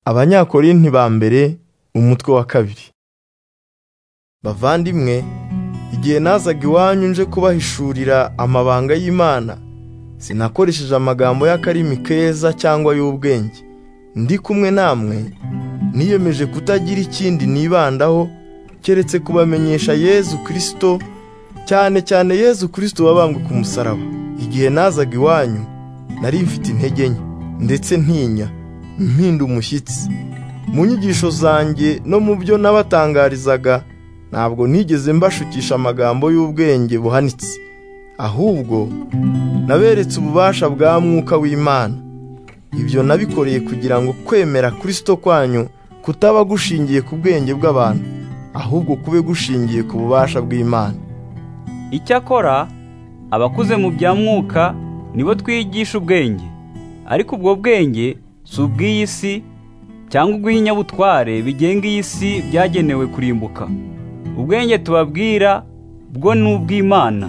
abanyakorinti ba mbere umutwe wa kabiri bavandimwe igihe nazaga iwanyu nje kubahishurira amabanga y'imana sinakoresheje amagambo y'akarimi keza cyangwa y'ubwenge ndi kumwe namwe niyemeje kutagira ikindi nibandaho keretse kubamenyesha yezu kirisito cyane cyane yezu kirisito wabambwe ku musaraba igihe nazaga iwanyu nari mfite intege nke ndetse ntinya mpinda umushyitsi mu nyigisho zanjye no mu byo nabatangarizaga ntabwo nigeze mbashukisha amagambo y'ubwenge buhanitse ahubwo naberetse ububasha bwa mwuka w'imana ibyo nabikoreye kugira ngo kwemera kirisito kwanyu kutaba gushingiye ku bwenge bw'abantu ahubwo kube gushingiye ku bubasha bw'imana icyakora abakuze mu bya mwuka nibo twigisha ubwenge ariko ubwo bwenge si ubw'iyi si cyangwa ubw'ibinyabutware bigenga iyi si byagenewe kurimbuka ubwenge tubabwira bwo ni ubw'imana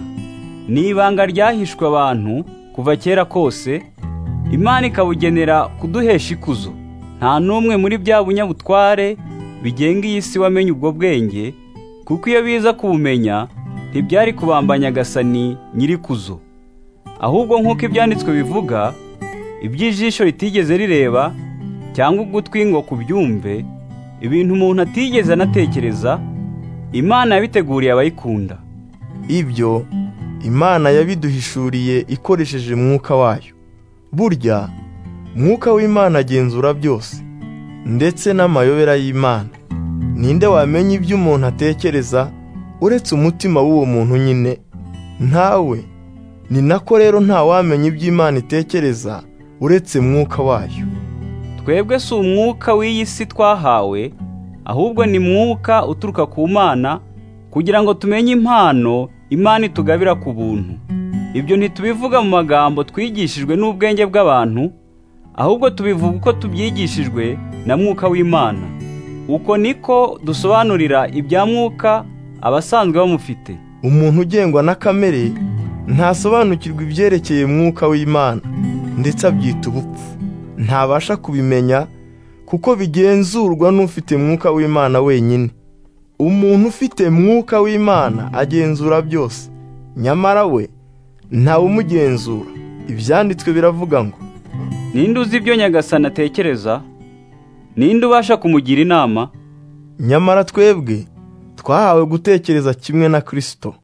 ni ibanga ryahishwe abantu kuva kera kose imana ikabugenera kuduhesha ikuzo nta n'umwe muri bya bunyabutware bigenga iyi si wamenye ubwo bwenge kuko iyo biza kubumenya ntibyari kubamba nyagasani nyirikuzo ahubwo nk'uko ibyanditswe bivuga iby'ijisho ritigeze rireba cyangwa ugutwi ngo kubyumve ibintu umuntu atigeze anatekereza imana yabiteguriye abayikunda ibyo imana yabiduhishuriye ikoresheje mwuka wayo burya mwuka w'imana agenzura byose ndetse n'amayobera y'imana ninde wamenya ibyo umuntu atekereza uretse umutima w'uwo muntu nyine ntawe ni nako rero ntawamenya ibyo imana itekereza uretse mwuka wayo twebwe si umwuka w'iyi si twahawe ahubwo ni mwuka uturuka ku mana kugira ngo tumenye impano imana itugabira ku buntu ibyo ntitubivuga mu magambo twigishijwe n'ubwenge bw'abantu ahubwo tubivuga uko tubyigishijwe na mwuka w'imana uko niko dusobanurira ibya mwuka abasanzwe bamufite umuntu ugengwa na kamere ntasobanukirwa ibyerekeye mwuka w'imana ndetse abyita ubupfu ntabasha kubimenya kuko bigenzurwa n'ufite mwuka w'imana wenyine umuntu ufite mwuka w'imana agenzura byose nyamara we ntawumugenzura ibyanditswe biravuga ngo ninde uzi ibyo nyagasani atekereza ninde ubasha kumugira inama nyamara twebwe twahawe gutekereza kimwe na kirisito